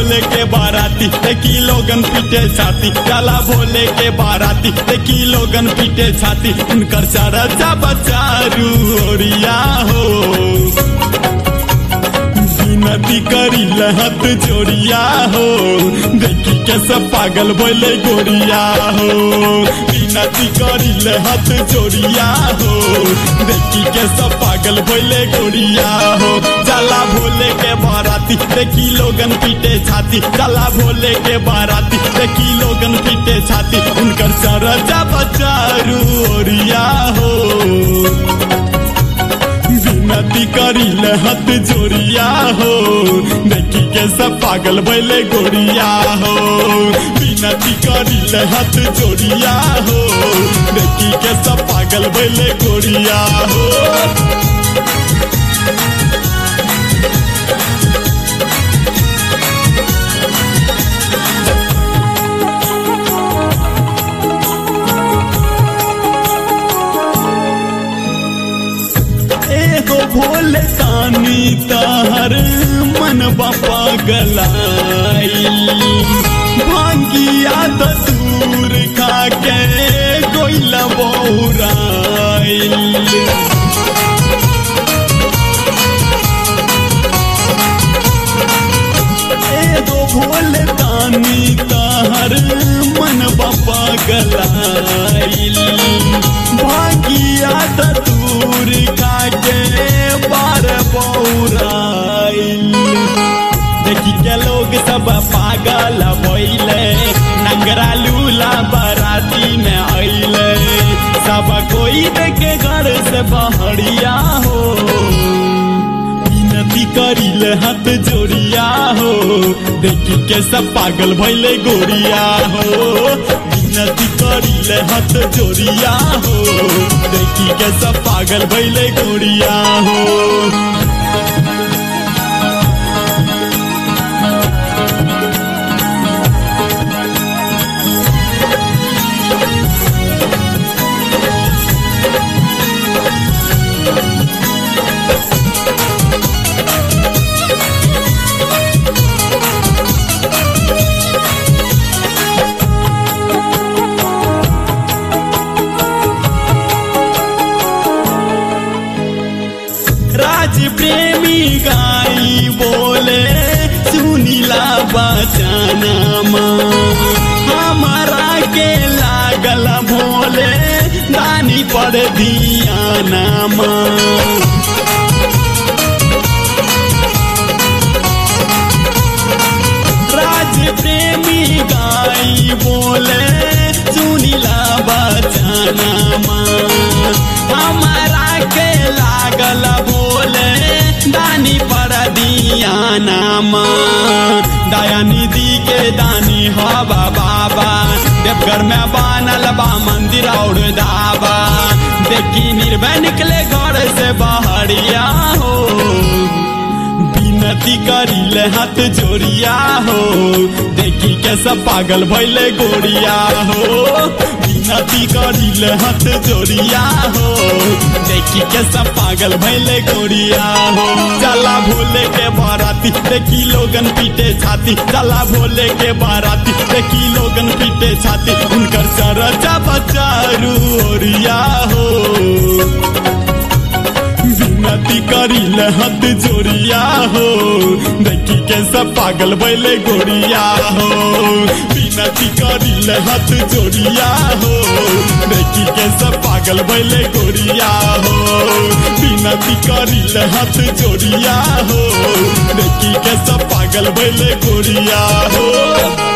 भोले के बाराती देखी लोगन पीटे छाती चला भोले के बाराती देखी लोगन पीटे छाती उनकर चरचा बचारू ओरिया हो नदी करी लहत जोड़िया हो देखी के सब पागल बोले गोरिया हो नदी करी लहत जोड़िया हो देखी के सब पागल बोले गोरिया हो चला भोले के बाराती देखी लोगन पीटे छाती चला भोले के बाराती देखी लोगन पीटे छाती उनकर सरजा बचारू ओरिया हो नदी करी लहत जोड़िया हो देखी के सब पागल भैले गोरिया हो नदी करी लहत जोड़िया हो देखी के सब पागल भैले गोरिया हो एगो भोले तानी तार मन बापा गलाई भांगिया दूर खा के गोइला बौराइल एगो भोले तानी तार मन बापा गलाइल भागिया दूर काटे बार बौराइल देखी के लोग सब पागल भइले नंगरा लूला बाराती में अइले सब कोई देखे घर से बहरिया हो विनती करिले हाथ जोड़िया हो देखी के सब पागल भइले गोरिया हो विनती करिले हाथ जोड़िया हो देखी के सब पागल भइले गोरिया हो राज प्रेमी गाई बोले सुनीला बचाना हमारा के लागल भोले दानी पर दिया नामा राज प्रेमी गाई बोले सुनीला बचाना हमारा के लागल बोले दानी पर दिया नाम दया निधि के दानी हवा बाबा देवघर में बनल बा मंदिर और धाबा देखी निर्भय निकले घर से बहरिया हो विनती करिले हाथ जोड़िया हो देखी के सब पागल भैले गोरिया हो विनती करिले हाथ जोड़िया हो देखी के सब पागल भैले गोरिया हो चला भोले के बाराती देखी लोगन पीटे छाती चला भोले के बाराती देखी लोगन पीटे छाती उनकर सरजा बचारू ओरिया हो विनती करिले हाथ जोड़िया हो देखी के सब पागल बैले गोरिया हो विनती करिले हाथ जोड़िया हो देखी के सब पागल बैले गोरिया हो विनती करिले हाथ जोड़िया हो देखी के सब पागल बैले गोरिया हो